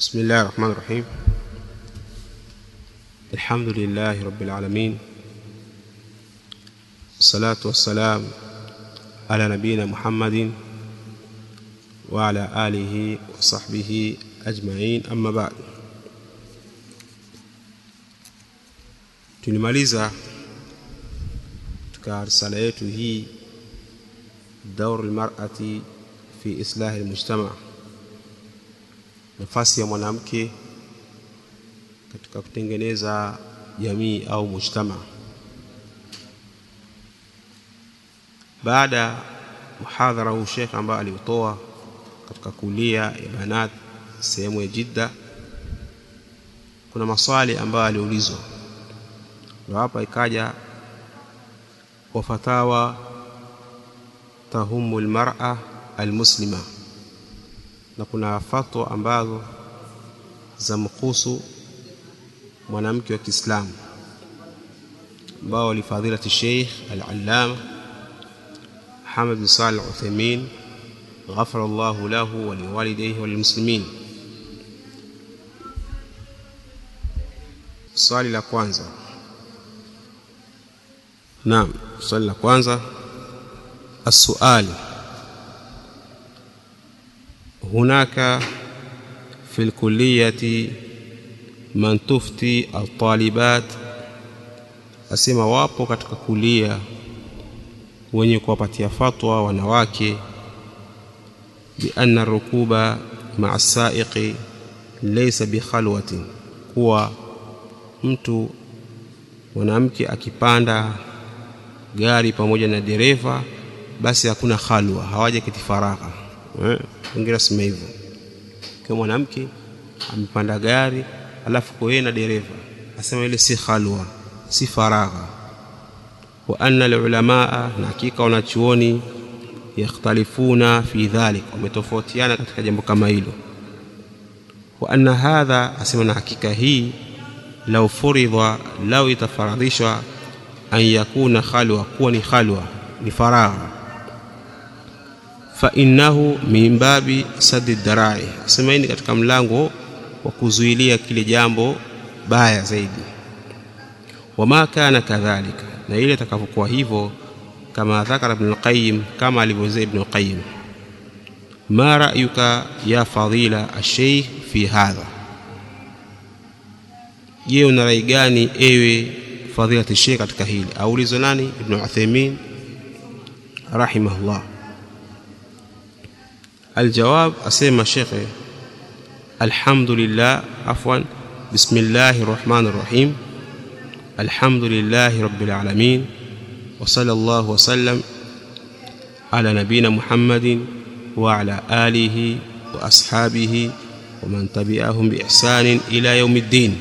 بسم الله الرحمن الرحيم الحمد لله رب العالمين والصلاة والسلام على نبينا محمد وعلى آله وصحبه أجمعين أما بعد tulimaliza katika risala yetu hii daur lmarati fi islahi lmujtama nafasi ya mwanamke katika kutengeneza jamii au mujtama baada ya muhadhara huu shekh ambaye aliutoa katika kulia ya banat sehemu ya jidda kuna maswali ambayo aliulizwa ndo hapa ikaja wafatawa tahumu lmara almuslima na kuna fatwa ambazo za mkuhusu mwanamke wa Kiislamu ambao walifadhilati Sheikh Al-Allama Muhammad bin Salih Al-Uthaymeen ghafara Allahu lahu wa liwalidayhi wa lilmuslimin. Swali la kwanza. Naam, swali la kwanza السؤال هناك في الكلية من تفتي الطالبات asema wapo katika kulia wenye kuwapatia fatwa wanawake bianna rukuba maa saiqi laysa bikhalwatin kuwa mtu mwanamke akipanda gari pamoja na dereva basi hakuna khalwa hawaja kiti faragha wengine sema hivyo kwa mwanamke amepanda gari alafu kwa yeye na dereva asema ile si khalwa si faragha wa anna alulamaa na hakika wanachuoni yakhtalifuna fi dhalik wametofautiana katika jambo kama hilo wa anna hadha asema na hakika hii lau furidha lau itafaradhishwa an yakuna khalwa kuwa ni khalwa ni faragha fa innahu min babi sadi darai asema hii ni katika mlango wa kuzuilia kile jambo baya zaidi wama kana kadhalika na ile itakavyokuwa hivyo kama dhakara ibn al-qayyim kama alivyozea ibn al-qayyim ma ra'yuka ya fadila ash-shaykh fi hadha je una rai gani ewe fadilati shaykh katika hili aulizwa nani ibn Uthaymeen rahimahullah الجواب أسمى شيخ الحمد لله عفوا بسم الله الرحمن الرحيم الحمد لله رب العالمين وصلى الله وسلم على نبينا محمد وعلى آله وأصحابه ومن تبعهم بإحسان إلى يوم الدين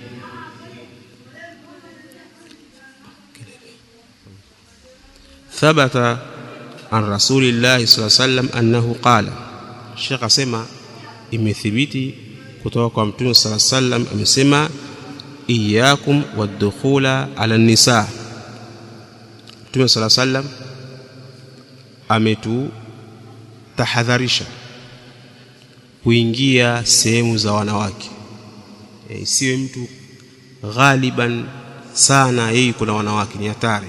ثبت عن رسول الله صلى الله عليه وسلم أنه قال الشيخ أسمى imethibiti kutoka kwa mtume sala sallam amesema iyakum wadukhula ala nisa mtume sala sallam ametutahadharisha kuingia sehemu za wanawake isiwe e, mtu ghaliban sana yeye kuna wanawake ni hatari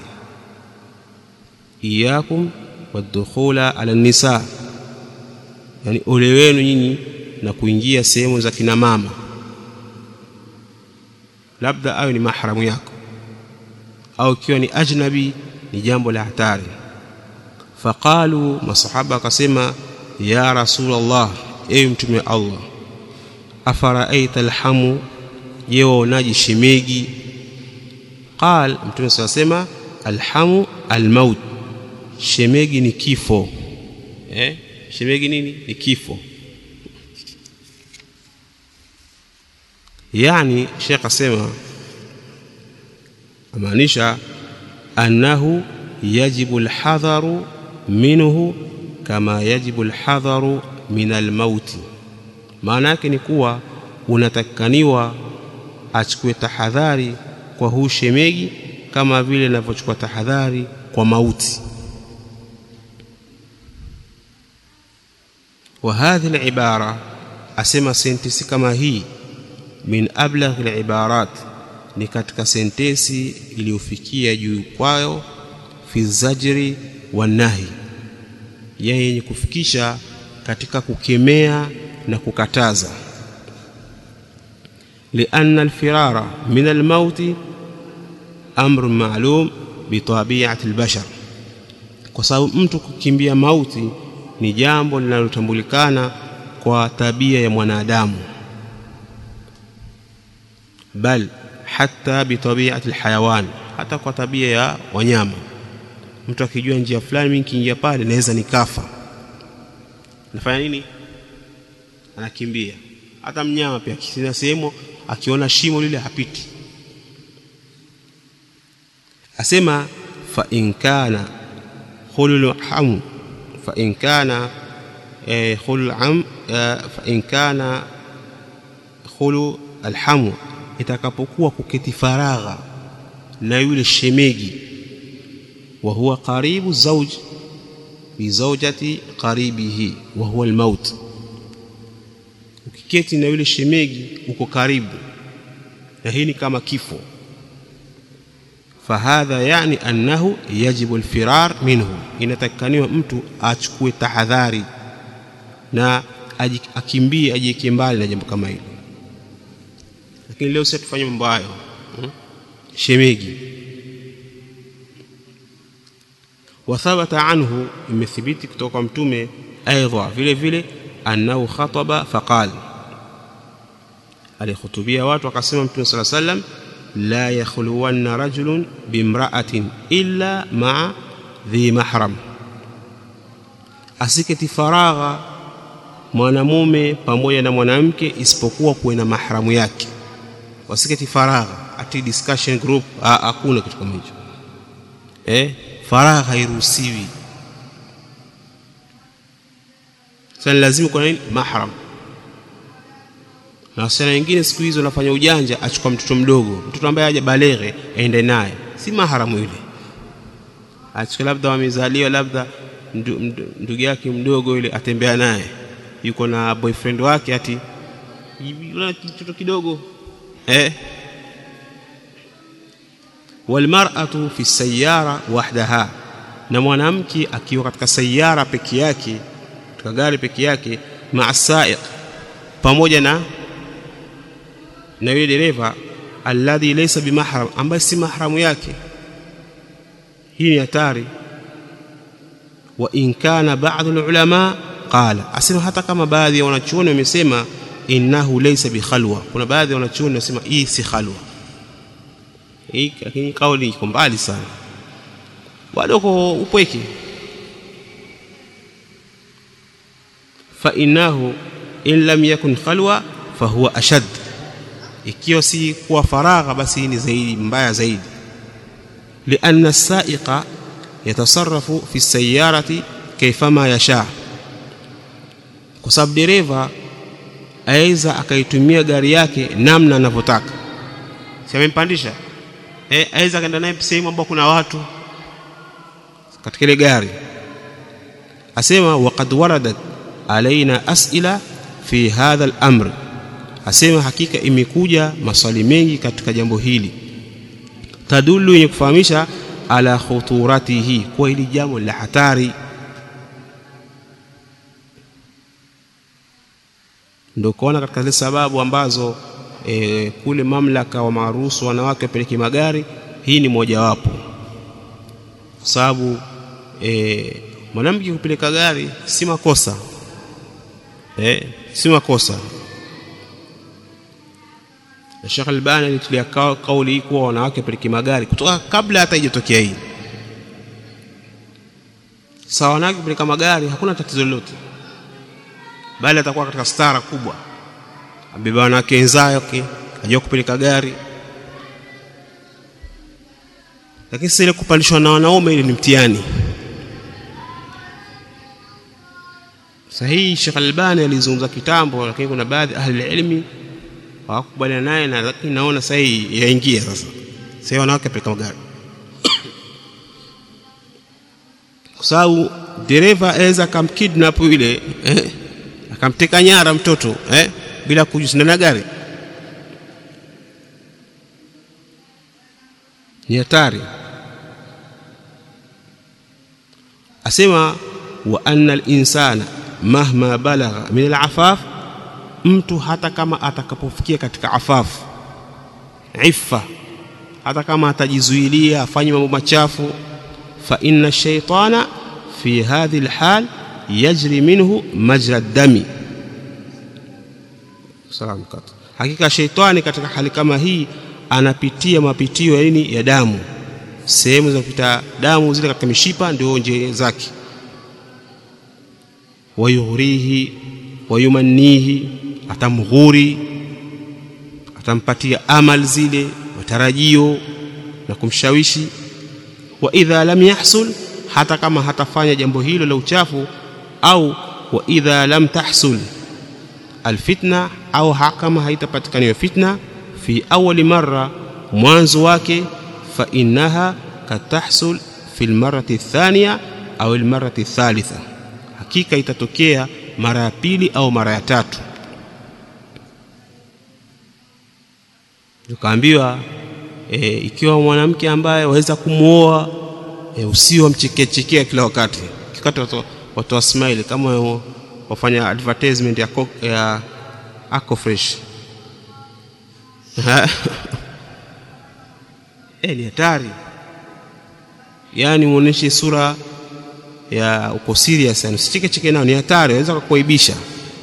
iyakum wadukhula ala nisa yani ole wenu nyinyi na kuingia sehemu za kina mama labda awe ni mahramu yako au ikiwa ni ajnabi ni jambo la hatari faqalu masahaba akasema ya rasulullah ewe mtume wa Allah afaraaita alhamu je waonaji shemegi qal mtume sasema alhamu almaut shemegi ni kifo eh shemegi nini ni kifo yani shekh asema amaanisha annahu yajibu alhadharu minhu kama yajibu alhadharu min almauti maana yake ni kuwa unatakikaniwa achukue tahadhari kwa huu shemegi kama vile inavyochukua tahadhari kwa mauti وهذه العبارة asema sentensi kama hii min ablaghi libarat ni katika sentensi iliyofikia juu kwayo fi zajri wa nahi yenye kufikisha katika kukemea na kukataza lianna alfirara min almauti amru maalum bitabiati albashar kwa sababu mtu kukimbia mauti ni jambo linalotambulikana kwa tabia ya mwanadamu bal hata bitabiati alhayawan hata kwa tabia ya wanyama mtu akijua njia fulani mimi nikiingia pale naweza nikafa nafanya nini anakimbia hata mnyama pia kisina sehemu akiona shimo lile hapiti asema fa in kana khulul ham fa in kana eh, khulul am eh, fa in kana khulu alhamu itakapokuwa kuketi faragha na yule shemegi wa huwa qaribu zawj bi zawjati qaribihi wa huwa almaut ukiketi na yule shemegi uko karibu na hii ni kama kifo fahadha yani annahu yajibu alfirar minhu inatakikaniwa mtu achukue tahadhari na akimbie ajieke mbali na jambo kama hilo lakini leo sasa tufanye mambo hayo hmm? shemegi wathabata anhu imethibiti kutoka kwa mtume aidha vile vile annahu khataba faqal alihutubia watu akasema mtume sala sallam la yakhluwanna rajulun bimra'atin illa ma'a dhi mahram asiketi faragha mwanamume pamoja na mwanamke isipokuwa kuwe na mahramu yake wasiketi faragha ati discussion group hakuna kitu kama hicho eh faragha hairuhusiwi sasa lazima kuna nini mahram na wasichana wengine siku hizo wanafanya ujanja achukua mtoto mdogo mtoto ambaye haja baleghe aende naye si maharamu yule achukua labda wamezaliwa labda ndugu yake mdogo yule atembea naye yuko na boyfriend wake ati yule mtoto kidogo eh walmar'atu fi sayyara wahdaha na mwanamke akiwa katika sayara peke yake katika gari peke yake ma'a sa'iq pamoja na na yule dereva alladhi laysa bimahram ambaye si mahramu yake hii ni hatari wa in kana ba'd ulama qala asema hata kama baadhi ya wanachuoni wamesema innahu laysa bikhalwa kuna baadhi ya wanachuoni wasema hii si khalwa hii lakini kauli iko mbali sana bado uko upweke fa innahu in lam yakun khalwa fa huwa ashad ikiwa si kuwa faragha basi ni zaidi mbaya zaidi lianna as-sa'iqa yatasarrafu fi sayyarati kayfama yasha kwa sababu dereva aweza akaitumia gari yake namna anavyotaka si amempandisha eh aweza akaenda naye sehemu ambapo kuna watu katika ile gari asema waqad waradat alaina as'ila fi hadha al-amr asema hakika imekuja maswali mengi katika jambo hili tadulu yenye kufahamisha ala khuturatihi kwa hili jambo la hatari ndio kuona katika zile sababu ambazo e, kule mamlaka wa maruhusu wanawake wapeleke magari hii ni mojawapo kwa sababu e, mwanamke kupeleka gari si makosa e, si makosa na Sheikh Albani alitulia kauli hii kuwa wanawake wapeleke magari kutoka kabla hata haijatokea hii sawa wanawake kupeleka magari hakuna tatizo lolote bali atakuwa katika stara kubwa abeba wanawake wenzake ajua kupeleka gari lakini sasa ile kupandishwa na wanaume ile ni mtihani sahihi Sheikh Albani alizungumza kitambo lakini kuna baadhi ahli ilmi hawakubaliana naye na lakini naona sasa hii yaingia sasa sasa wanawake peleka magari kwa sababu dereva aweza akamkidnap yule eh, akamteka nyara mtoto eh bila kujisindana gari ni hatari asema wa anna al-insana mahma balagha min al-afaf mtu hata kama atakapofikia katika afafu iffa hata kama atajizuilia afanye mambo machafu fa inna shaytana fi hadhihi alhal yajri minhu majra dami salam kat hakika shaytani katika hali kama hii anapitia mapitio ya nini ya damu sehemu za kupita damu zile katika mishipa ndio njia zake wayughrihi wayumannihi atamghuri atampatia amal zile matarajio na kumshawishi wa idha lam yahsul hata kama hatafanya jambo hilo la uchafu au wa idha lam tahsul alfitna au kama haitapatikana fitna fi awali marra mwanzo wake fa innaha katahsul fi almarrati athaniya au almarrati athalitha hakika itatokea mara ya pili au mara ya tatu tukaambiwa e, ikiwa mwanamke ambaye waweza kumuoa e, usio mchekechekea kila wakati kikati watu, watu wa smile kama wafanya advertisement ya, ya Ako Fresh e, ni hatari yaani muoneshe sura ya uko serious yani usicheke cheke nao ni hatari waweza kukuaibisha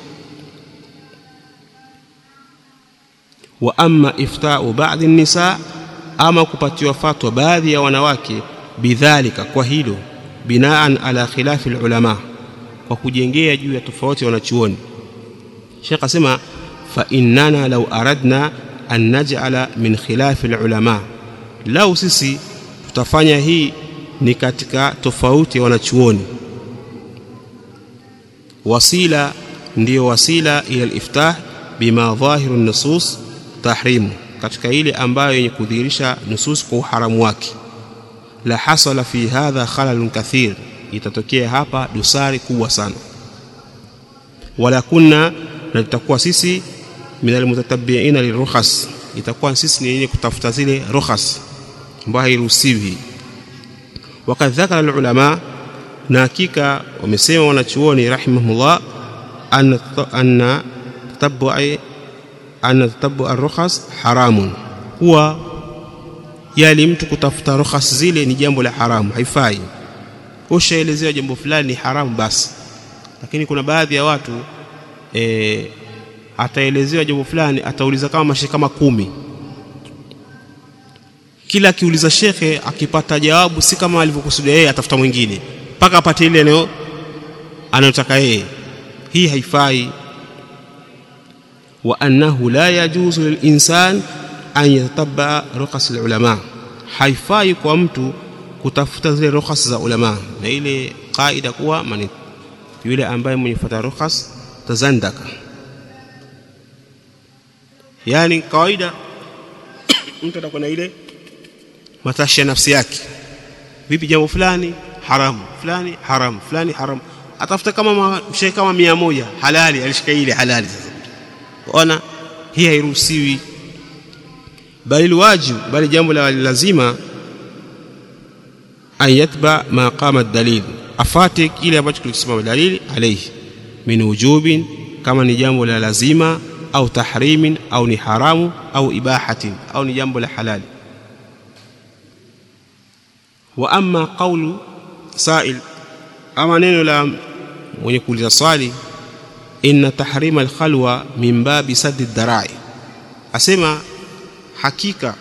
wa amma iftau baadhi nisa ama kupatiwa fatwa baadhi ya wanawake bidhalika kwa hilo binaan ala khilafi ulama kwa kujengea juu ya tofauti wanachuoni Sheikh asema fa innana law aradna an naj'ala min khilafi ulama lau sisi tutafanya hii ni katika tofauti ya wanachuoni wasila ndiyo wasila ila al-iftah bima dhahiru nusus tahrimu katika ile ambayo yenye kudhihirisha nusus kwa uharamu wake la hasala fi hadha khalalun kathir itatokea hapa dosari kubwa sana wala kunna na tutakuwa sisi min almutatabiina lirukhas itakuwa sisi ni yenye kutafuta zile rukhas ambayo hairuhusiwi wakad dhakara alulama na hakika wamesema wanachuoni rahimahullah anna anna tatabbu'i anna tatabbu ar-rukhas haramun huwa yali mtu kutafuta rukhas zile ni jambo la haramu haifai ushaelezewa jambo fulani ni haramu basi lakini kuna baadhi ya watu e, ataelezewa jambo fulani atauliza kama mashe kama kumi kila akiuliza shekhe akipata jawabu si kama alivyokusudia yeye atafuta mwingine mpaka apate ile eneo anayotaka yeye hii haifai wa annahu la yajuzu lilinsan an yatatabaa rukhas alulama haifai kwa mtu kutafuta zile rukhas za ulama na ile kaida kuwa mani yule ambaye mwenye fuata rukhas tazandaka yani kawaida mtu atakuwa na ile matashi ya nafsi yake vipi jambo fulani haramu fulani haramu fulani haramu atafuta kama mshe kama mia moja halali alishika ile halali sasa ona hii hairuhusiwi bali alwajibu bali jambo la lazima an yatba ma qama dalil afate kile ambacho kilisimama dalili alayhi min wujubin kama ni jambo la lazima au tahrimin au ni haramu au ibahatin au ni jambo la halali wa amma qawlu sa'il ama neno la mwenye kuuliza swali inna tahrima alkhalwa min babi saddi darai asema hakika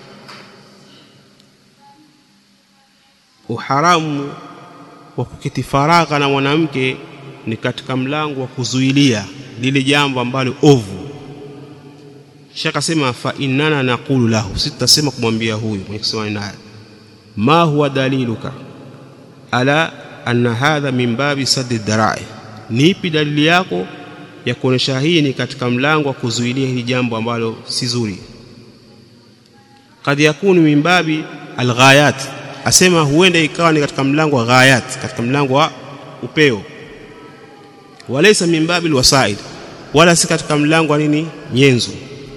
uharamu wa kuketi faragha na mwanamke ni katika mlango wa kuzuilia lile jambo ambalo ovu shaka sema fa innana naqulu lahu sitasema kumwambia huyu mwenye kusema naye ma huwa daliluka ala anna hadha min babi saddi darai nipi dalili yako ya kuonesha hii ni katika mlango wa kuzuilia hili jambo ambalo si zuri kad yakunu min babi alghayat asema huenda ikawa ni katika mlango wa ghayat katika mlango wa upeo walaysa min babi alwasaid wala si katika mlango wa nini nyenzo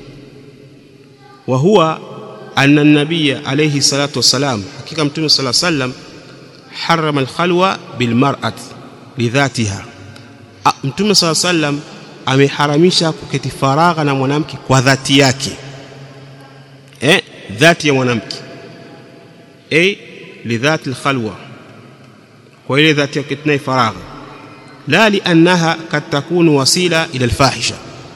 wa huwa anna nabiyya alayhi salatu wassalam hakika mtume sala sallam harama alkhalwa bilmar'ati lidhatiha mtume sala sallam ameharamisha kuketi faragha na mwanamke kwa dhati yake eh dhati ya mwanamke eh lidhati alkhalwa kwa ile dhati ya kuketi naye faragha la liannaha kad takunu wasila ila alfahisha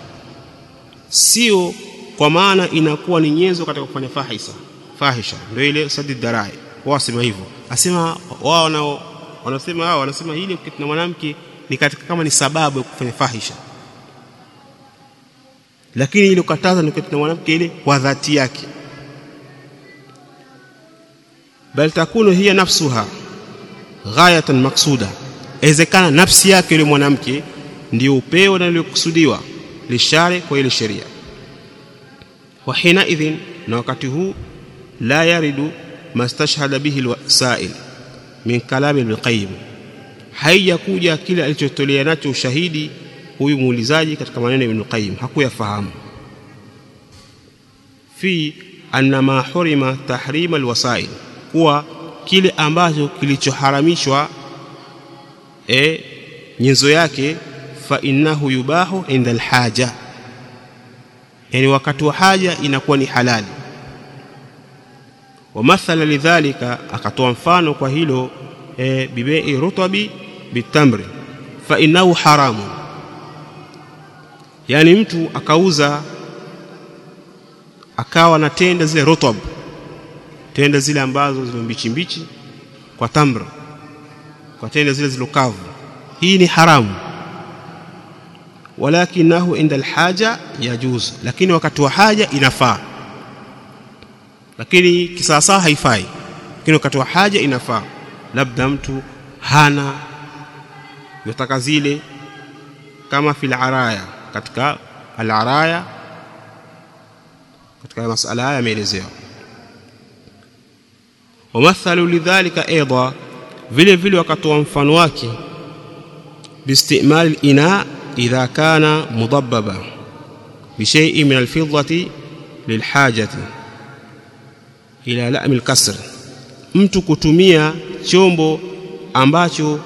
sio kwa maana inakuwa ni nyenzo katika kufanya fahisha fahisha ndio ile sadi darai wasema hivyo asema wao wanao wanasema hao wanasema hili kuketi na mwanamke ni katika kama ni sababu ya kufanya fahisha lakini ile kukataza ni kuketi na mwanamke ile kwa dhati yake bal takunu hiya nafsuha ghayatan maksuda inawezekana nafsi yake yule mwanamke ndio upeo na uliokusudiwa lishare kwa ile sheria wa hina idhin na wakati huu la yaridu mastashhada bihi alwasail min kalami ibn qayyim haijakuja kile alichotolea nacho ushahidi huyu muulizaji katika maneno ya ibn qayyim hakuyafahamu fi anna ma hurima tahrima alwasail kuwa kile ambacho kilichoharamishwa e nyenzo yake fa innahu yubahu inda alhaja yani wakati wa haja inakuwa ni halali wa mathala lidhalika akatoa mfano kwa hilo e, bibei rutabi bitamri fa innahu haramu yani mtu akauza akawa na tenda zile rutab tenda zile ambazo zile mbichi mbichi kwa tamra kwa tenda zile zilokavu hii ni haramu walakinahu inda alhaja yajuz lakini wakati wa haja inafaa lakini kisasa haifai lakini wakati wa haja inafaa labda mtu hana yotaka zile kama fil araya katika al araya katika masala haya yameelezewa wamathalu lidhalika aidha vile vile wakatoa mfano wake biistimali ina idha kana mudabbaba bishay'in min alfiddati lilhajati ila la'mi alkasr mtu kutumia chombo ambacho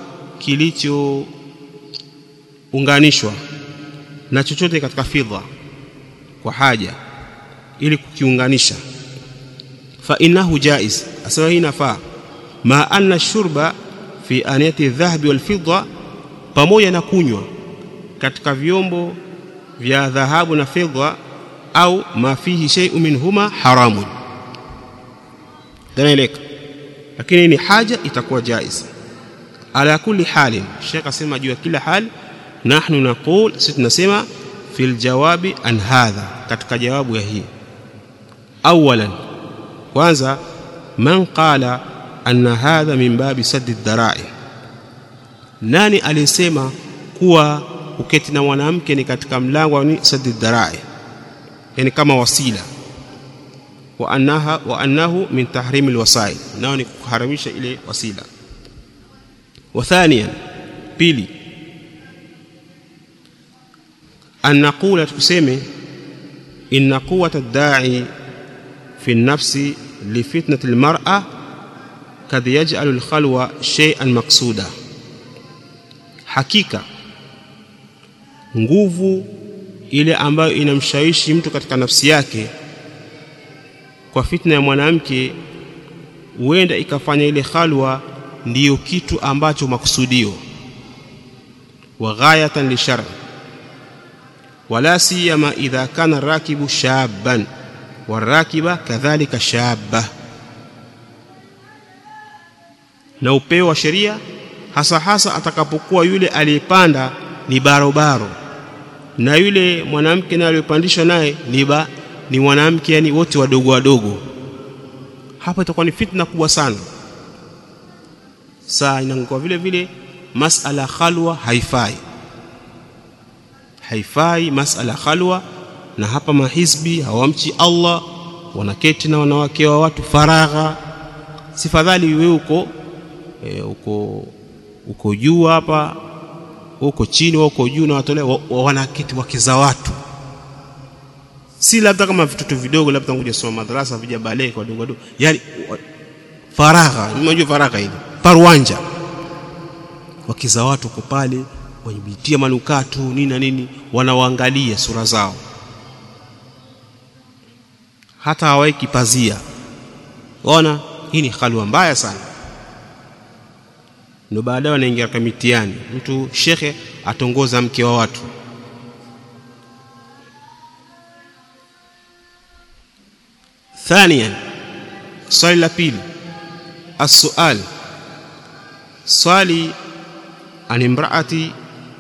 kilichounganishwa na chochote katika fidha kwa haja ili kukiunganisha fa innahu jaiz asema hii inafaa ma anna shurba fi aniyati dhahabi wal fidda pamoja na kunywa katika vyombo vya dhahabu na fedha au ma fihi shay'un minhuma haramun danaeleka lakini ni haja itakuwa jaiz ala kulli halin Sheikh asema juu ya kila hali nahnu naqul sisi tunasema fil jawabi an hadha katika jawabu ya hii awalan kwanza man qala anna hadha min babi saddi dharai nani alisema kuwa uketi na mwanamke ni katika mlango wa saddi dharai yani kama wasila wa annaha wa annahu min tahrim alwasail nao ni kuharamisha ile wasila wa thaniyan pili an naqula tuseme inna quwwata ad-da'i fi an-nafsi li fitnati al-mar'a kad yaj'alu al-khalwa shay'an maqsuda hakika nguvu ile ambayo inamshawishi mtu katika nafsi yake kwa fitna ya mwanamke huenda ikafanya ile khalwa ndiyo kitu ambacho makusudio wa ghayatan li shar wala siyama idha kana rakibu shaban warakiba kadhalika shabba na upeo wa sheria hasa hasa atakapokuwa yule aliyepanda ni barobaro na yule mwanamke naye aliyopandishwa naye ni ba ni mwanamke yani wote wadogo wadogo hapa itakuwa ni fitna kubwa sana saa inakuwa vile vile masala khalwa haifai haifai masala khalwa na hapa mahizbi hawamchi Allah wanaketi na wanawake wa watu faragha sifadhali wewe uko e, uko uko juu hapa huko chini huko juu na watolea wa, wa, wanaketi wake za watu si labda kama vitoto vidogo labda ngoja soma madrasa vija bale kwa dogo dogo yani faragha unajua faragha ile parwanja wakiza watu wako pale wajibitia manukato nini na nini wanawaangalia sura zao hata hawaiki pazia ona hii ni halwa mbaya sana ndio baadaye wanaingia katika mitihani mtu shekhe atongoza mke wa watu ثانيا swali la pili السؤال swali an imraati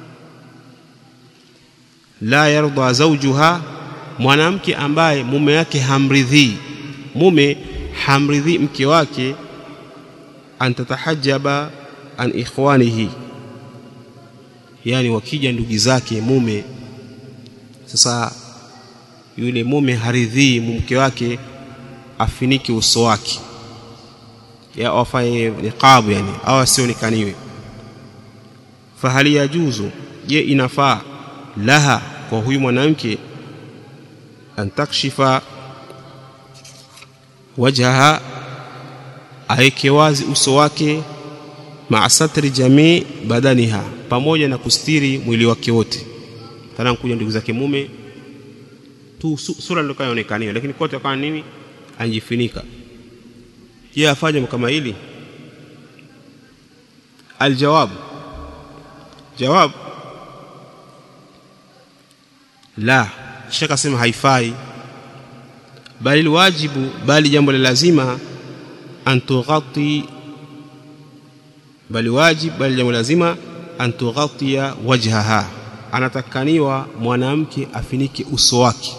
la yarda zawjuha mwanamke ambaye mume wake hamridhii mume hamridhii mke wake an tatahajjaba an ikhwanihi yani wakija ndugu zake mume sasa yule mume haridhii mke wake afiniki uso wake ya afaye niqabu yani au asionekaniwe fahali yajuzu je inafaa laha kwa huyu mwanamke an takshifa wajhaha aeke wazi uso wake maa satri jamii badaniha pamoja na kustiri mwili wake wote tana kuja ndugu zake mume tu sura ndio kaonekaniwa lakini kote akawa nini anjifunika je afanye kama hili aljawab jawab la shaka sema haifai bali wajibu bali jambo la lazima an tughati bali wajib bali jambo lazima an tughatia wajhaha anatakaniwa mwanamke afinike uso wake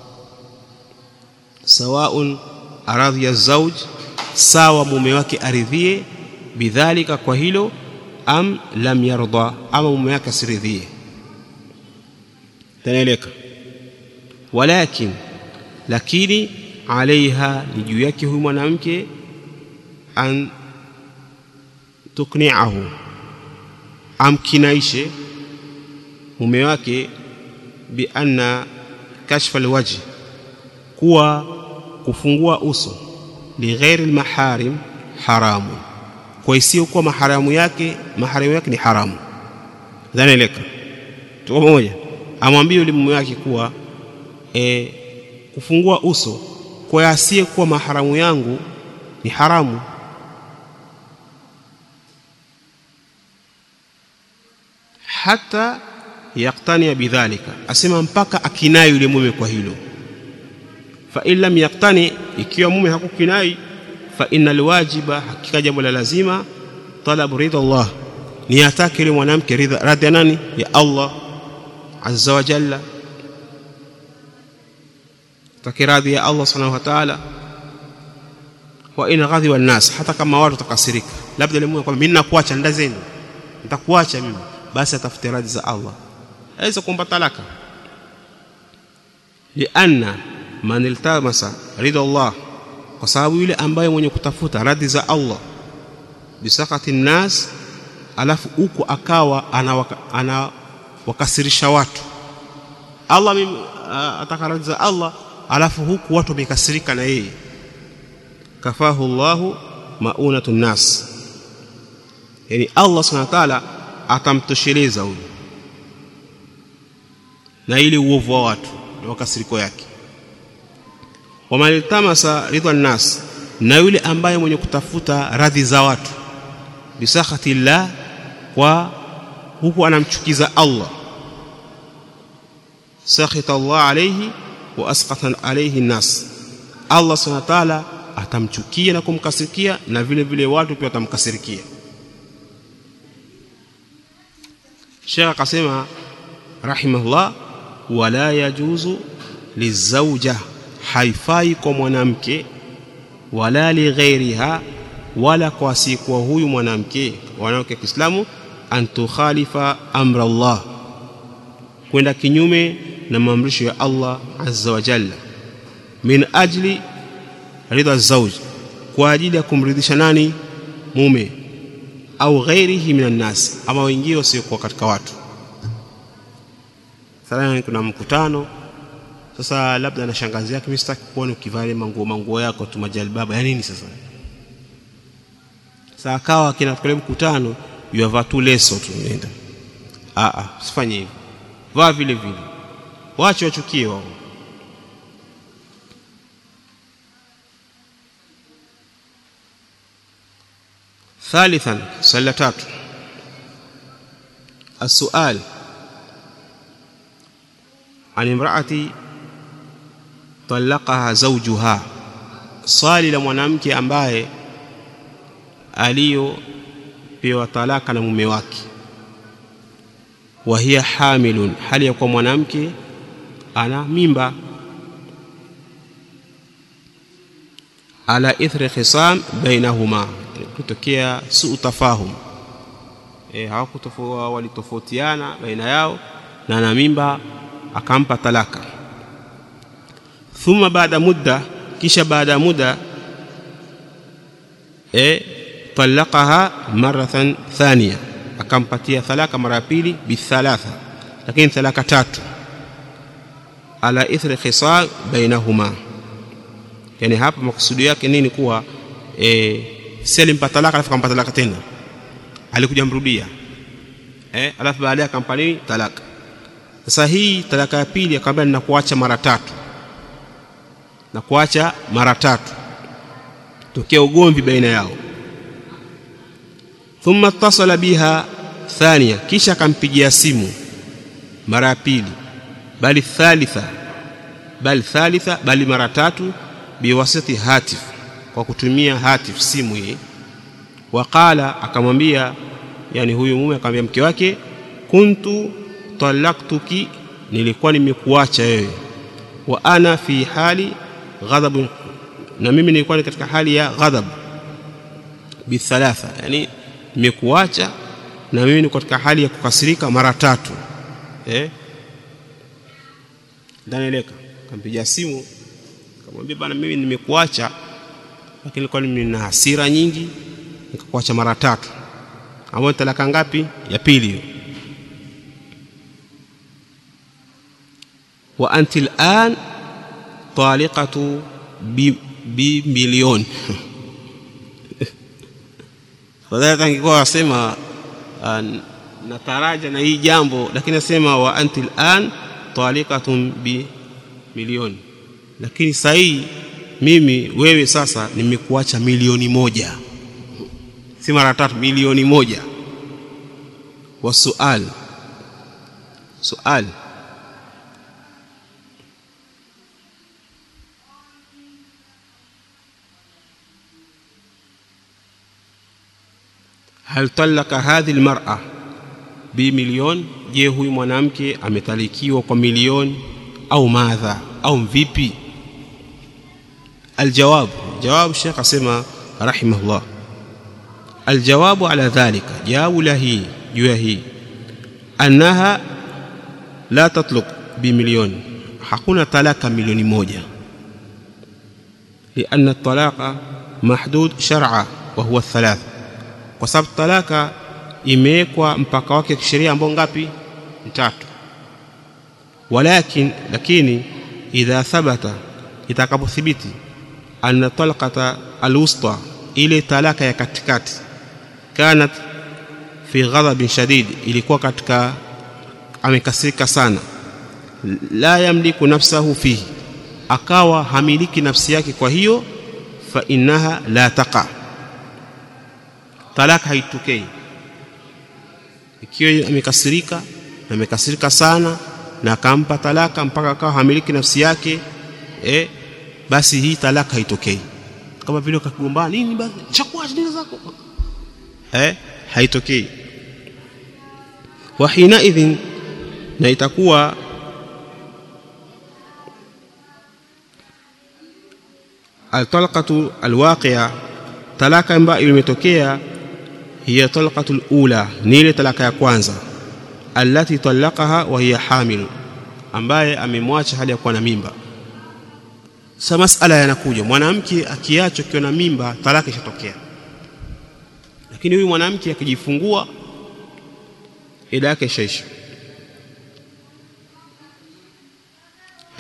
sawaun aradhiya zauj sawa mume wake aridhie bidhalika kwa hilo am lam yarda ama mume wake asiridhie tanaeleka walakin lakini alaiha ni juu yake huyu mwanamke an tukniahu amkinaishe mume wake bi anna kashfa alwajh kuwa kufungua uso lighairi almaharim haramu kwa isiyokuwa maharamu yake maharamu yake ni haramu dhanaeleka tuko pamoja amwambie yule mume wake kuwa e, kufungua uso kwa asiyekuwa maharamu yangu ni haramu hata yaktania bidhalika asema mpaka akinai yule mume kwa hilo fa in lam yaktani ikiwa mume hakukinai fa innal wajiba hakika jambo la lazima talabu ridha Allah ni atake yule mwanamke ridha radhi nani ya Allah azza wa jalla takiradhi ya Allah subhanahu wa ta'ala wa in ghadhiba an-nas hata kama watu takasirika labda yule mume kwamba mimi nakuacha ndazeni nitakuacha mimi basi atafute radhi za Allah aweza kuomba talaka lianna man iltamasa ridha Allah kwa sababu yule ambaye mwenye kutafuta radhi za Allah bisakati nnas alafu huko akawa anawakasirisha ana watu Allah mimi ataka radhi za Allah alafu huku watu wamekasirika na yeye kafahu Allahu maunatun nas yani Allah subhanahu wa ta'ala atamtosheleza huyu na ili uovu wa watu na makasiriko yake wamaltamasa ridha nas na yule ambaye mwenye kutafuta radhi za watu bisakhati llah kwa huku anamchukiza Allah sakhita Allah alayhi wa asqata alayhi nas Allah subhanahu wa ta'ala atamchukia na kumkasirikia na vile vile watu pia watamkasirikia Sheikh akasema rahimahullah wala yajuzu lizauja haifai kwa mwanamke wala lighairiha wala kwa asiyekuwa huyu mwanamke wanawake wa Kiislamu an tukhalifa amra Allah kwenda kinyume na maamrisho ya Allah azza wa jalla min ajli ridha zauj kwa ajili ya kumridhisha nani mume au ghairihi minan nas ama wengine wasiokuwa katika watu mathalan kuna mkutano sasa labda na shangazi yake mimi sitaki kuona ukivaa ile manguo manguo yako tu majalbaba ya nini sasa sasa akawa kina kule mkutano yavaa tu leso tu nenda a a usifanye hivyo vaa vile vile wache wachukie wao ثالثا swali tatu السؤال عن امرأة طلقها زوجها swali la mwanamke ambaye aliyopewa talaka na mume wake wa hiya hamilun hali ya kuwa mwanamke ana mimba ala ithri khisam bainahuma kutokea suu tafahum e, hawakutofua walitofautiana baina yao na ana mimba akampa talaka thumma baada mudda kisha baada ya muda e, talaqaha maratan thania akampatia talaka mara ya pili bithalatha lakini talaka tatu ala ithri khisal bainahuma yani hapa makusudi yake nini kuwa e, si alimpa talaka alafu akampa talaka tena alikuja mrudia eh, alafu baadaye akampa nini talaka sasa hii talaka ya pili akamwambia ninakuacha mara tatu na kuacha mara tatu tokea ugomvi baina yao thumma ittasala biha thania kisha akampigia simu mara ya pili bali thalitha bali thalitha bali mara tatu biwasiti hatif kwa kutumia hatif simu hii waqala akamwambia yani huyu mume akamwambia mke wake kuntu talaktuki nilikuwa nimekuacha wewe wa ana fi hali ghadhabu na mimi nilikuwa ni katika hali ya ghadhab bithalatha yani nimekuacha na mimi niko katika hali ya kukasirika mara tatu eh ndanieleka kampigia simu kamwambia bana mimi nimekuacha lakini nilikuwa nina hasira nyingi nikakuacha mara tatu ambayo talaka ngapi ya pili hiyo wa anti al'an taliqatu bi, bi milioni fadhali angekuwa wasema uh, nataraja na hii jambo lakini nasema wa anti al'an taliqatun bi milioni lakini sahii mimi wewe sasa nimekuacha milioni moja si mara tatu milioni moja wa sual sual hal talaka hadhihi almar'a bi milioni je huyu mwanamke ametalikiwa kwa milioni au madha au vipi الجواب جواب الشيخ اسمع رحمه الله الجواب على ذلك جواب له جوهي أنها لا تطلق بمليون hakuna talaka milioni moja لأن الطلاق محدود شرعا وهو الثلاث kwa sababu talaka imewekwa mpaka wake kisheria ambao ngapi tatu walakin lakini idha thabata itakapothibiti anna talqata alwusta ile talaka ya katikati kanat fi ghadhabin shadid ilikuwa katika amekasirika sana la yamliku nafsahu fihi akawa hamiliki nafsi yake kwa hiyo fa innaha la taqa talaka haitokei ikiwa amekasirika na amekasirika sana na akampa talaka mpaka akawa hamiliki nafsi yake eh, basi hii talaka haitokei kama vile ukagombana nini basi chakua nini zako eh haitokei wa hina idhin na itakuwa altalqatu alwaqi'a talaka ambayo imetokea hiya talqatu alula ni ile talaka ya kwanza allati talaqaha wa hiya hamil ambaye amemwacha hali ya kuwa na mimba sasa masala yanakuja mwanamke akiachwa akiwa na mimba talaka ishatokea lakini huyu mwanamke akijifungua ida yake ishaisha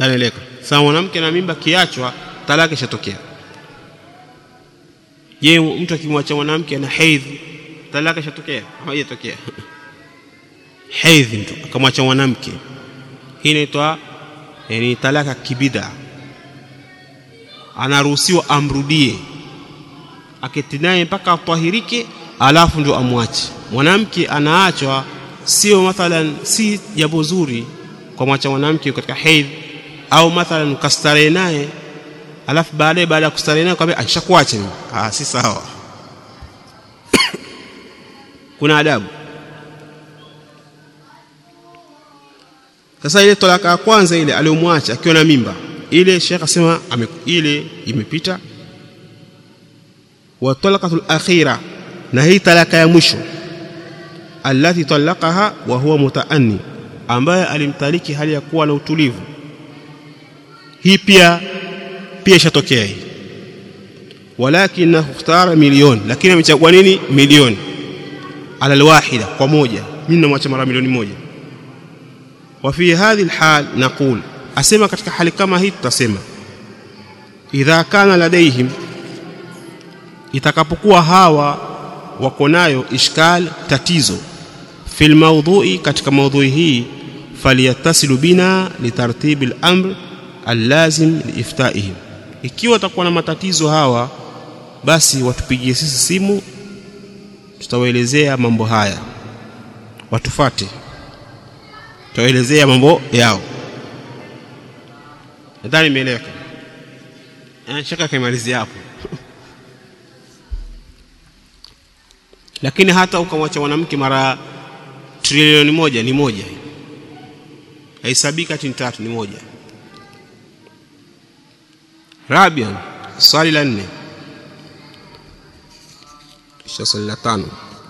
anaeleka sasa mwanamke na mimba kiachwa talaka ishatokea je mtu akimwacha mwanamke ana hedhi talaka ishatokea ama haijatokea hedhi mtu akamwacha mwanamke hii inaitwa yani talaka kibida anaruhusiwa amrudie aketi naye mpaka atahirike alafu ndio amwache mwanamke anaachwa sio mathalan si jambo zuri kwa mwacha mwanamke katika hedhi au mathalan ukastarehe naye alafu baadaye baada ya kustarehe naye kwambia aishakuacha mimi ah si sawa kuna adabu sasa ile talaka ya kwanza ile aliyomwacha akiwa na mimba ile shekh asema ile imepita wa talaqatul akhira na hii talaka ya mwisho allati talaqaha wa huwa mutaanni ambaye alimtaliki hali ya kuwa na utulivu hii pia pia ishatokea hii walakin ikhtara milioni lakini amechagua nini milioni ala alwahida kwa moja mimi namwacha mara milioni moja wa fi hadhihi alhal naqul asema katika hali kama hii tutasema idha kana ladaihim itakapokuwa hawa wako nayo ishkal tatizo fil mawdhu'i katika maudhui hii falyattasilu bina litartibi al-amr allazim liiftaihim ikiwa watakuwa na matatizo hawa basi watupigie sisi simu tutawaelezea mambo haya watufate tutawaelezea mambo yao nadhani imeeleweka shaka kaimalizia hapo lakini hata ukamwacha mwanamke mara trilioni moja ni moja haisabiki ati ni tatu ni moja rabian swali la nne kisha swali la tano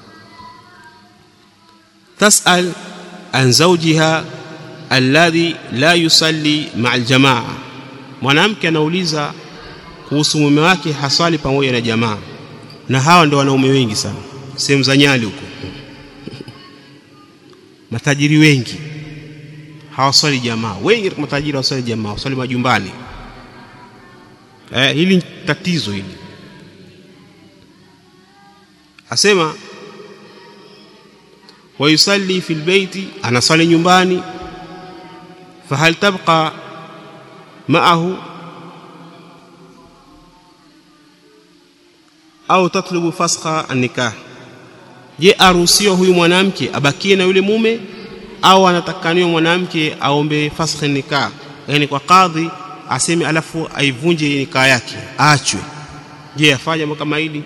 tasal an zawjiha alladhi la yusalli maa aljamaa mwanamke anauliza kuhusu mume wake haswali pamoja na jamaa na hawa ndio wanaume wengi sana sehemu za Nyali huko matajiri wengi hawaswali jamaa wengi katika matajiri hawaswali jamaa hawaswali majumbani eh, hili tatizo hili asema wayusalli fil baiti anaswali nyumbani fahal tabqa maahu au tatlubu fasqa an-nikah je aruhusiwa huyu mwanamke abakie na yule mume au anatakaniwa mwanamke aombe fasqa nikah yani kwa kadhi aseme alafu aivunje nikah yake aachwe je afanye jambo kama hili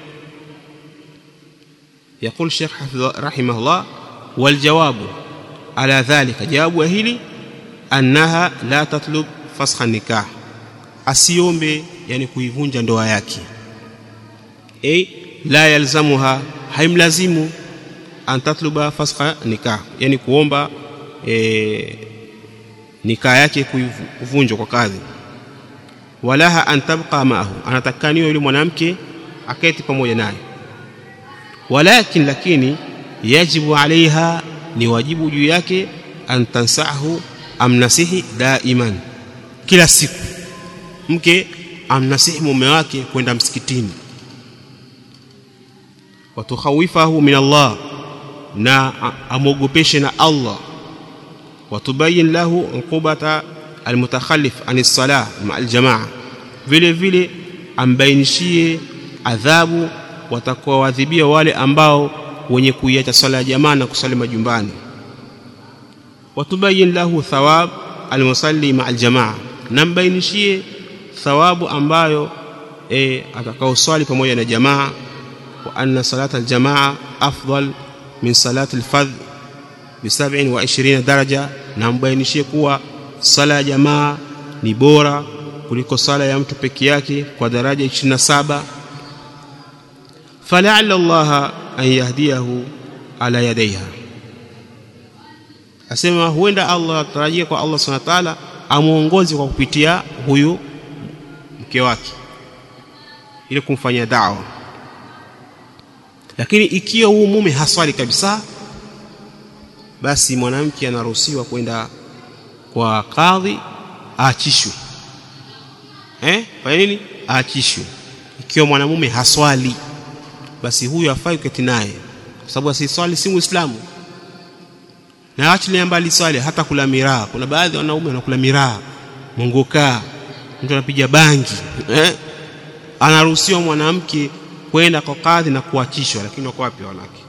يقول الشيخ رحمه الله والجواب على ذلك جواب hili annaha la tatlub fasakha nikah asiombe yani kuivunja ndoa yake ay la yalzamuha haimlazimu an tatluba fasakha nikah yani kuomba e, nikah yake kuvunjwa kwa kadhi walaha an tabqa maahu anatakaniwa yule mwanamke aketi pamoja naye walakin lakini yajibu alaiha ni wajibu juu yake an tansahu amnasihi daiman kila siku mke amnasihi mume wake kwenda msikitini watukhawifahu min Allah na amwogopeshe na Allah watubayin lahu uqubata almutakhallif an salah ma aljamaa vile vile ambainishie adhabu watakaoadhibia wale ambao wenye kuiacha swala ya jamaa na kusali majumbani watubayin lahu thawab almusalli ma aljamaa na mbainishie thawabu ambayo e, atakaoswali pamoja na jamaa wa anna salata aljamaa afdal min salati alfadh bi 27 daraja na mbainishie kuwa sala ya jamaa ni bora kuliko sala ya mtu peke yake kwa daraja 27 فلعل الله أن يهديه على يديها asema huenda Allah tarajia kwa Allah subhanahu wa ta'ala amuongoze kwa kupitia huyu mke wake ili kumfanyia da'wa lakini ikiwa huyu mume haswali kabisa basi mwanamke anaruhusiwa kwenda kwa kadhi aachishwe eh fanya nini aachishwe ikiwa mwanamume haswali basi huyu afai kuketi naye kwa sababu asiswali si muislamu na achilia mbali swali hata kula miraa kuna baadhi ya wanaume wanakula miraa mongokaa mtu anapiga bangi eh? anaruhusiwa mwanamke kwenda kwa kadhi na kuachishwa lakini wako wapi wanawake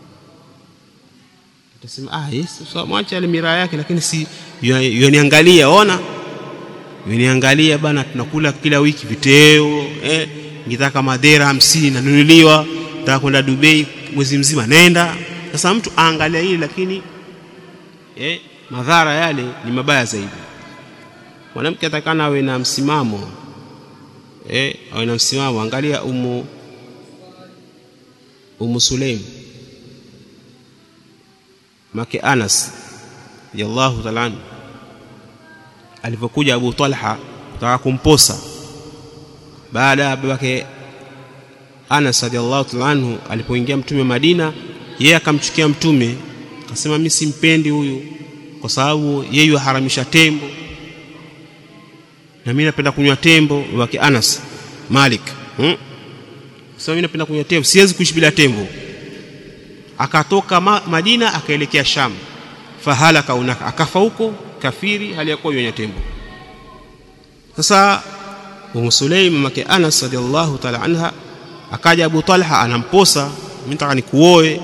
utasema ah yes so mwache ile miraa yake lakini si yoniangalia ona yoniangalia bana tunakula kila wiki viteo eh ngitaka madera hamsini nanunuliwa nataka kwenda Dubai mwezi mzima nenda sasa mtu aangalia hili lakini eh, madhara yale ni mabaya zaidi mwanamke atakana awe na msimamo eh, awe na msimamo angalia umu umu Sulaim make Anas radiyallahu ta'ala alipokuja Abu Talha kutaka kumposa baada ya babake Anas radiyallahu ta'ala anhu alipoingia mtume Madina yeye akamchukia mtume akasema mimi simpendi huyu kwa sababu yeye yuharamisha tembo na mimi napenda kunywa tembo wake Anas Malik hmm? sasa mimi napenda kunywa tembo siwezi kuishi bila tembo akatoka ma, Madina akaelekea Sham fahalaka unaka akafa huko kafiri hali ya kuwa yunywa tembo sasa Umu Sulaim mamake Anas radhiallahu ta'ala anha akaja Abu Talha anamposa mimi nataka nikuoe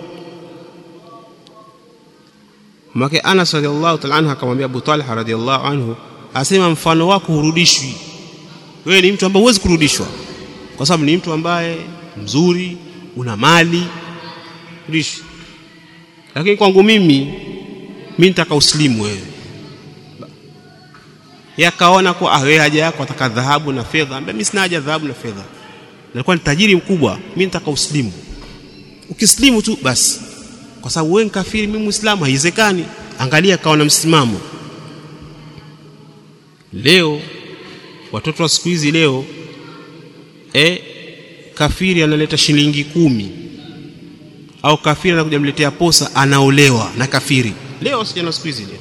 Mke Anas radhiallahu ta'ala anha akamwambia Abu Talha radhiallahu anhu asema mfano wako hurudishwi wewe ni mtu ambaye huwezi kurudishwa kwa sababu ni mtu ambaye mzuri una mali rudishwi lakini kwangu mimi mimi nitaka uslimu wewe yakaona kwa ah wewe haja yako ataka dhahabu na fedha ambaye mimi sina haja dhahabu na fedha nilikuwa ni tajiri mkubwa mimi nitaka uslimu ukislimu tu basi kwa sababu wewe kafiri mimi muislamu haiwezekani angalia kawa na msimamo leo watoto wa siku hizi leo e, kafiri analeta shilingi kumi au kafiri anakuja mletea posa anaolewa na kafiri leo sijana siku hizi leo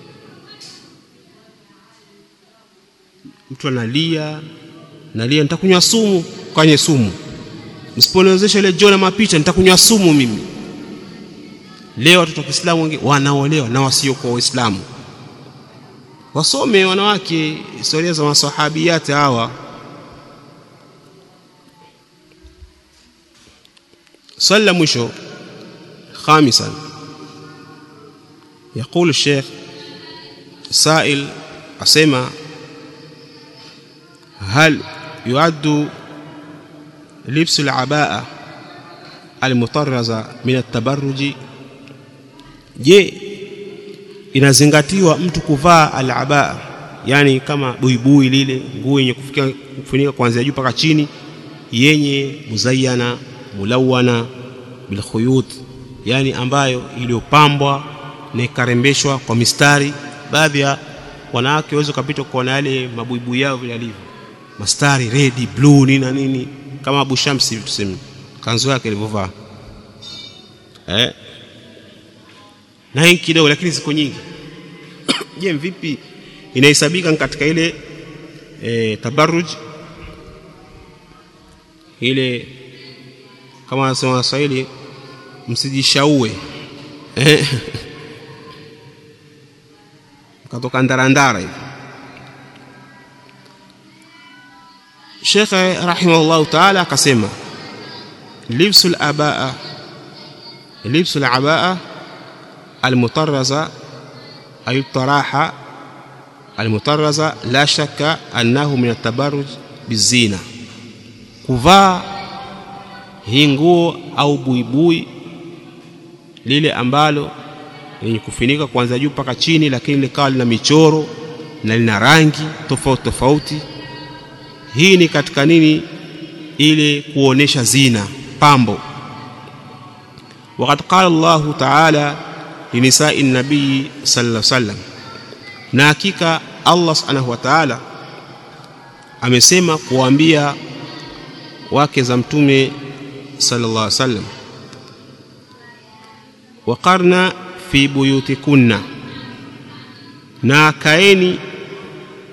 mtu analia nalia nitakunywa sumu kwenye sumu msiponiwezesha ile jona mapicha nitakunywa sumu mimi leo watoto wa Kiislamu wengi wanaolewa na wasiokuwa Waislamu wasome wanawake historia za masahabiyati hawa swali la mwisho khamisan يقول الشيخ سائل أسمع هل يعد لبس العباءة المطرزة من التبرج je inazingatiwa mtu kuvaa alabaa yani kama buibui lile nguo yenye kufikia kufunika kuanzia juu mpaka chini yenye muzayyana mulawana bilkhuyut yani ambayo iliyopambwa na ikarembeshwa kwa mistari baadhi ya wanawake waweza kupita kuona yale mabuibui yao vile alivyo mastari red blue nini na nini kama Abu Shamsi tuseme kanzu yake ilivyovaa eh na hii kidogo lakini ziko nyingi je vipi inahesabika katika ile e, tabarruj ile kama wanasema Waswahili msijishaue eh katoka ndarandara hivi Sheikh rahimahullah ta'ala akasema libsul abaa libsul abaa المطرزة أي الطراحة المطرزة لا شك أنه من التبرج بالزينة kuvaa hii nguo au buibui lile ambalo lenye kufinika kuanzia juu mpaka chini lakini likawa lina michoro na lina rangi tofauti tofauti hii ni katika nini ile kuonesha zina pambo وقد قال الله تعالى linisai nabii sallallahu alaihi wasallam na hakika Allah subhanahu wa ta'ala amesema kuambia wake za mtume sallallahu alaihi wasallam waqarna fi buyutikunna na kaeni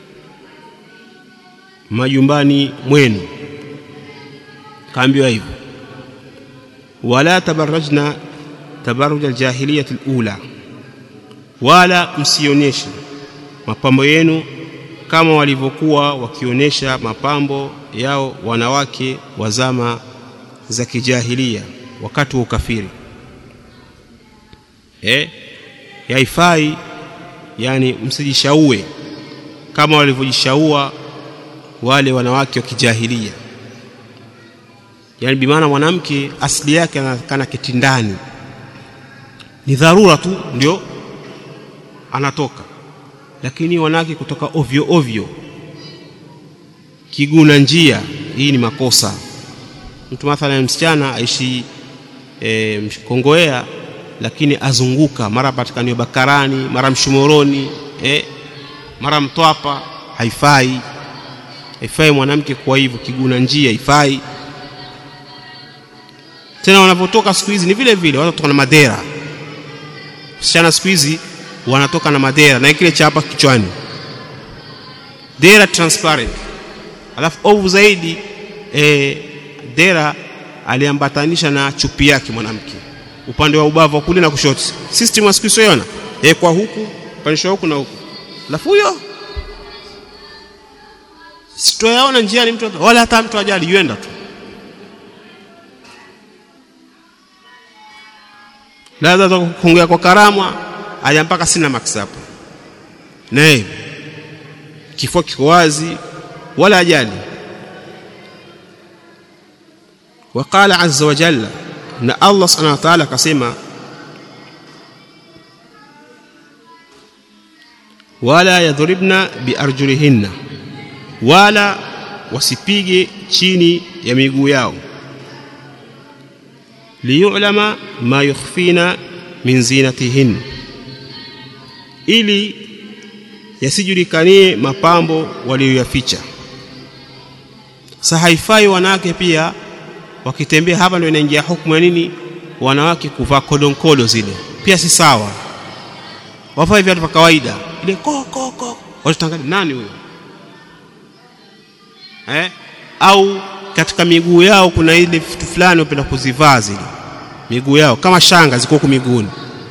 majumbani mwenu kaambiwa hivyo wala tabarrajna tabarruj aljahiliyah alula wala msionyeshe mapambo yenu kama walivyokuwa wakionyesha mapambo yao wanawake wa zama za kijahilia wakati wa ukafiri eh yaifai yani msijishaue kama walivyojishaua wale wanawake wa kijahilia yani bimaana mwanamke asili yake anaonekana kitindani ni dharura tu ndio anatoka lakini wanawake kutoka ovyo ovyo kiguna njia hii ni makosa mtu mathalan msichana aishi e, mkongoea lakini azunguka mara patikaniwa bakarani mara mshomoroni e, mara mtwapa haifai haifai mwanamke kwa hivyo kiguna njia haifai tena wanapotoka siku hizi ni vile vile watu kutoka na madera msichana siku hizi wanatoka na madera na kile cha hapa kichwani dera transparent alafu ovu zaidi e, dera aliambatanisha na chupi yake mwanamke upande wa ubavu wa kulia na kushoto system siku hizo e, kwa huku panisha huku na huku alafu huyo sitoyaona njiani mtu wala hata mtu ajali yuenda tu labda kuongea kwa karamwa aja mpaka sina max hapo naye kifua kiko wazi wala ajali وقال عز وجل ان الله سبحانه وتعالى akasema wala yadhribna biarjulihinna wala wasipige chini ya miguu yao liyulama ma yukhfina min zinatihin ili yasijulikanie mapambo waliyoyaficha sa haifai wanawake pia wakitembea hapa ndio inaingia hukumu ya nini wanawake kuvaa kodonkolo zile pia si sawa wavae viatu vya kawaida ile ko ko ko watatangalia nani huyo eh au katika miguu yao kuna ile vitu fulani wapenda kuzivaa zile miguu yao kama shanga ziko huko miguuni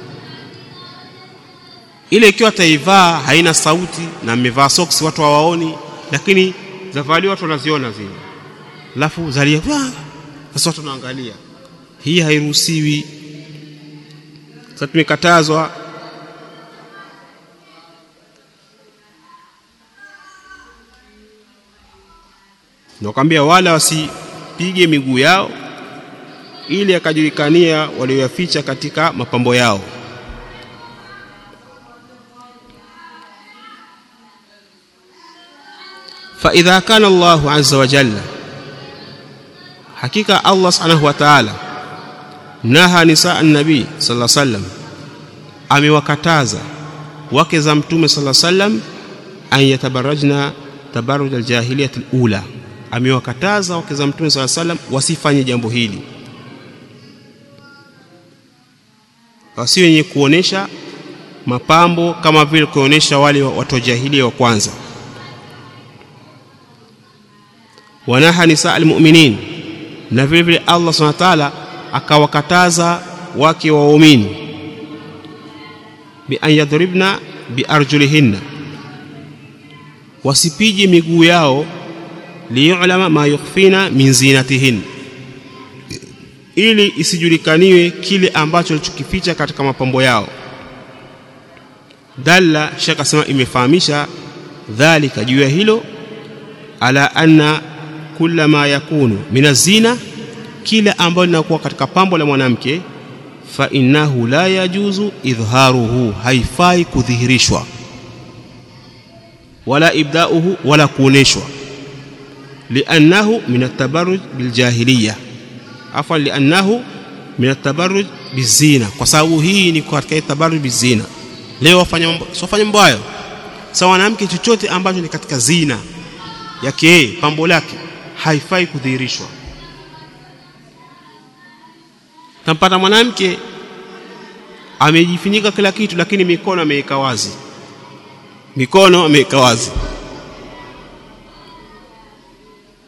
ile ikiwa taivaa haina sauti na amevaa socks watu hawaoni lakini zavaliwa watu wanaziona zile alafu zalia sasa watu wanaangalia hii hairuhusiwi sasa tumekatazwa nakwambia wala wasipige miguu yao ili akajulikania walioyaficha katika mapambo yao فإذا كان الله عز وجل حقيقة الله سبحانه وتعالى نهى نساء النبي صلى الله عليه وسلم amewakataza wake za mtume sala sallam an yatabarajna tabaruj aljahiliyat alula amewakataza wake za mtume sala sallam wasifanye jambo hili wasi wenye kuonesha mapambo kama vile kuonesha wale watu wa jahilia wa kwanza wanaha nisa almu'minin na vile vile Allah subhanahu wa ta'ala akawakataza wake wa waumini bi an yadribna bi arjulihinna wasipige miguu yao liyulama ma yukhfina min zinatihin ili isijulikaniwe kile ambacho alichokificha katika mapambo yao dalla shaka asema imefahamisha dhalika juu ya hilo ala anna kula ma yakunu min azina kila ambayo linakuwa katika pambo la mwanamke fa innahu la yajuzu idharuhu haifai kudhihirishwa wala ibdauhu wala kuoneshwa liannahu min atabarruj biljahiliya afwan liannahu min atabarruj bizina kwa sababu hii ni katika tabarruj bizina leo wafanya mambo sofanya mambo hayo sawa mwanamke chochote ambacho ni katika zina yake pambo lake haifai kudhihirishwa tampata mwanamke amejifunika kila kitu lakini mikono ameweka wazi mikono ameweka wazi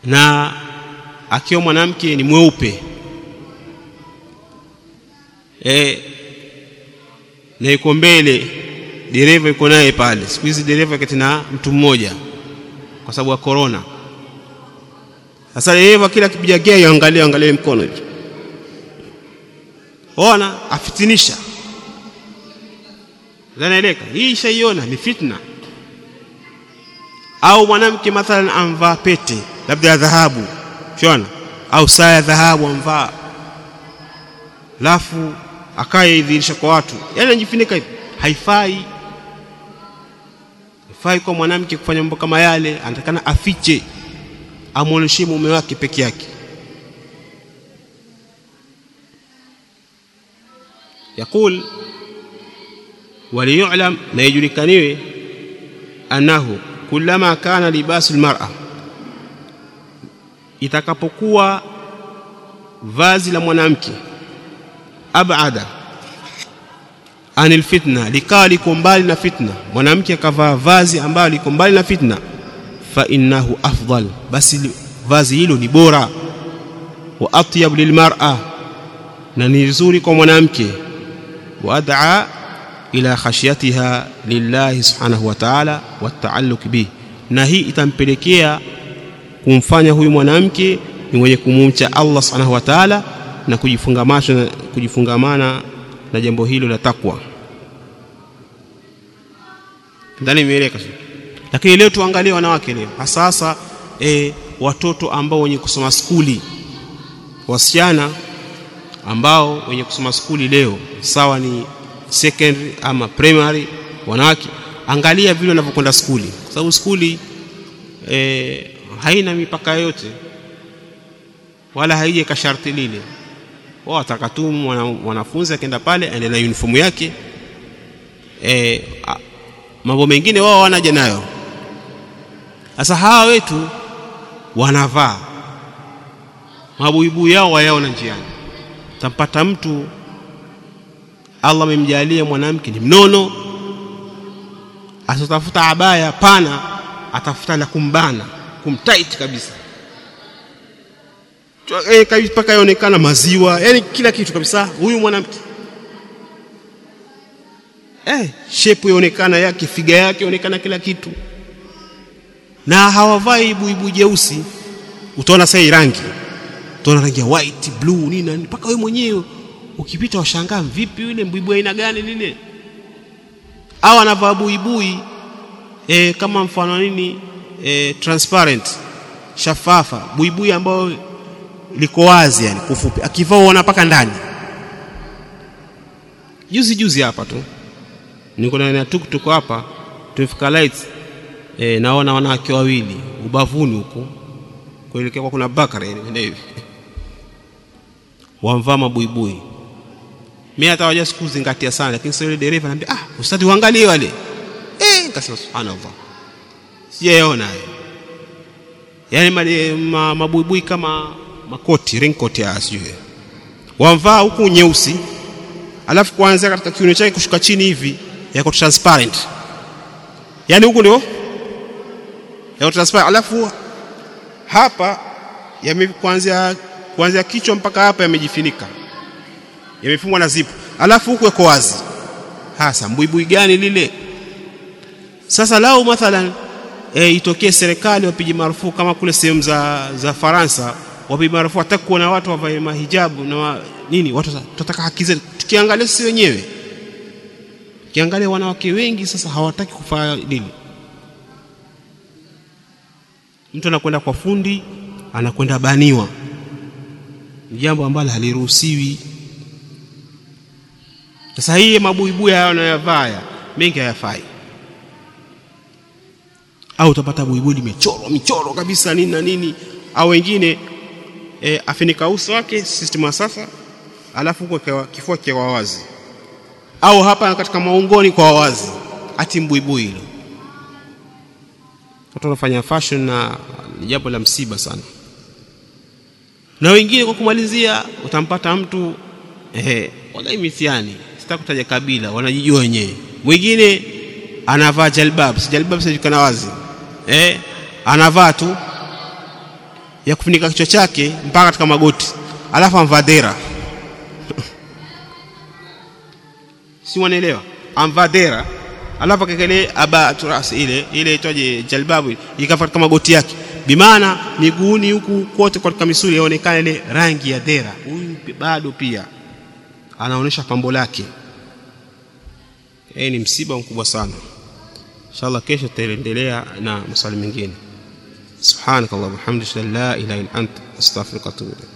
na akiwa mwanamke ni mweupe e, na yuko mbele dereva yuko naye pale siku hizi dereva kati na mtu mmoja kwa sababu ya corona sasa dereva kila kipiga gia yaangalia angalia mkono hivi ona afitinisha zanaeleka hii ishaiona ni fitna au mwanamke mathalan amvaa pete labda ya dhahabu shona au saa ya dhahabu amvaa lafu akaye idhirisha kwa watu yani anajifunika hivi haifai haifai kwa mwanamke kufanya mambo kama yale anatakana afiche amwonyeshe mume wake peke yake يقول وليعلم na ijulikaniwe annahu kullama kana libasu almar'a itakapokuwa vazi la mwanamke abada anil fitna likawa liko mbali na fitna mwanamke akavaa vazi ambalo liko mbali na fitna fa innahu afdal basi vazi hilo ni bora wa atyab lilmar'a na ni nzuri kwa mwanamke wa ad'a ila khashyatiha lillahi subhanahu wa ta'ala wa ta'alluq bih na hii itampelekea kumfanya huyu mwanamke ni mwenye kumumcha Allah subhanahu wa ta'ala na kujifungamana kujifungamana na jambo hilo la takwa ndani imeeleka lakini leo tuangalie wanawake leo hasa hasa e, watoto ambao wenye kusoma skuli wasichana ambao wenye kusoma skuli leo sawa ni secondary ama primary wanawake angalia vile wanavyokwenda skuli kwa sababu skuli e, haina mipaka yote wala haije kasharti lile wao watakatu mwanafunzi akaenda pale aende na uniform yake e, mambo mengine wao wanaja nayo sasa hawa wetu wanavaa mabuibui yao wayaona njiani tampata mtu Allah amemjalia mwanamke ni mnono asitafuta abaya pana atafuta la kumbana kumtight kabisa mpaka yaonekana maziwa yani kila kitu kabisa huyu mwanamke eh shepu yaonekana yake figa yake yaonekana kila kitu na hawavai buibu jeusi utaona sasa rangi utaona rangi ya white blue nini mpaka wewe mwenyewe ukipita washangaa vipi yule mbuibui aina gani lile au anavaa buibui e, kama mfano nini e, transparent shafafa buibui ambayo liko wazi yani kufupi akivaa uona mpaka ndani juzi juzi hapa tu niko na tuktuk hapa tumefika lights e, naona wanawake wawili ubavuni huko kuelekea kwa kuna bakara yani hivi wamvaa mabuibui mimi hata waja sikuzingatia sana lakini sasa yule dereva anambia ah ustadi uangalie wale eh nikasema subhanallah sijaona yani ma, mabuibui kama makoti raincoat ya sijui wamvaa huku nyeusi alafu kuanzia katika kiuno chake kushuka chini hivi yako transparent yani huku ndio yako transparent alafu hapa yame kuanzia kuanzia kichwa mpaka hapa yamejifinika yamefungwa na zipu alafu huku yako wazi hasa mbuibui gani lile sasa lao mathalan e, itokee serikali wapige marufuku kama kule sehemu za za Faransa wapige marufuku hata kuona watu wavae mahijabu na wa, nini watu tutataka haki zetu tukiangalia sisi wenyewe kiangalia wanawake wengi sasa hawataki kufanya nini mtu anakwenda kwa fundi anakwenda baniwa ni jambo ambalo haliruhusiwi sasa hii mabuibui hayo anayovaa mengi hayafai au utapata buibui limechorwa michoro kabisa nini na nini au wengine e, afinika uso wake system ya sasa alafu huko kifua kwa wazi au hapa katika maungoni kwa wazi ati mbuibui hilo watu wanafanya fashion na ni jambo la msiba sana na wengine kwa kumalizia utampata mtu ehe wallahi mithiani sitaki kutaja kabila wanajijua wenyewe mwingine anavaa jalbab si jalbab sijulikana wazi eh anavaa tu ya kufunika kichwa chake mpaka katika magoti alafu amvaa dera si wanaelewa amvaa dera alafu akekele aba turas ile ile itwaje jalbabu ikafa katika magoti yake bimaana miguuni huku kote katika misuli yaonekana ile rangi ya dera huyu bado pia anaonesha pambo lake hii ni msiba mkubwa sana inshallah kesho tutaendelea na maswali mengine subhanakallah walhamdulillah la ilaha illa anta astaghfiruka wa atubu ilayk